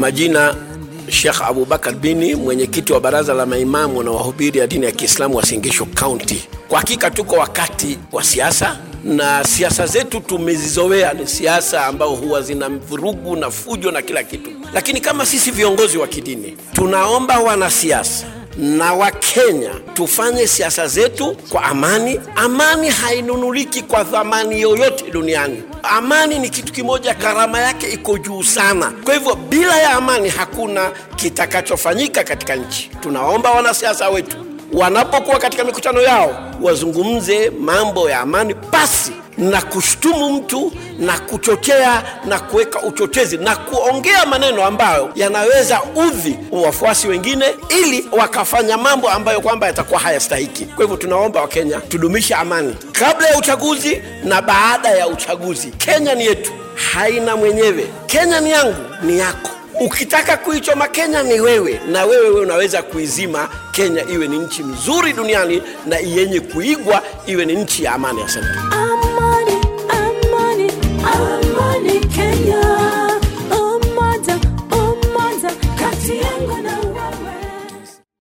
majina Sheikh Abubakar Bini, mwenyekiti wa baraza la maimamu na wahubiri ya dini ya Kiislamu wa Singisho County. Kwa hakika tuko wakati wa siasa na siasa zetu tumezizoea, ni siasa ambao huwa zina vurugu na fujo na kila kitu, lakini kama sisi viongozi wa kidini tunaomba wanasiasa na Wakenya tufanye siasa zetu kwa amani. Amani hainunuliki kwa thamani yoyote duniani. Amani ni kitu kimoja, gharama yake iko juu sana. Kwa hivyo bila ya amani hakuna kitakachofanyika katika nchi. Tunaomba wanasiasa wetu wanapokuwa katika mikutano yao wazungumze mambo ya amani pasi na kushtumu mtu na kuchochea na kuweka uchochezi na kuongea maneno ambayo yanaweza udhi wafuasi wengine, ili wakafanya mambo ambayo kwamba yatakuwa hayastahiki. Kwa hivyo tunaomba Wakenya tudumishe amani kabla ya uchaguzi na baada ya uchaguzi. Kenya ni yetu, haina mwenyewe. Kenya ni yangu, ni yako. Ukitaka kuichoma Kenya ni wewe, na wewe wewe unaweza kuizima Kenya iwe ni nchi nzuri duniani na yenye kuigwa, iwe ni nchi ya amani. Asante.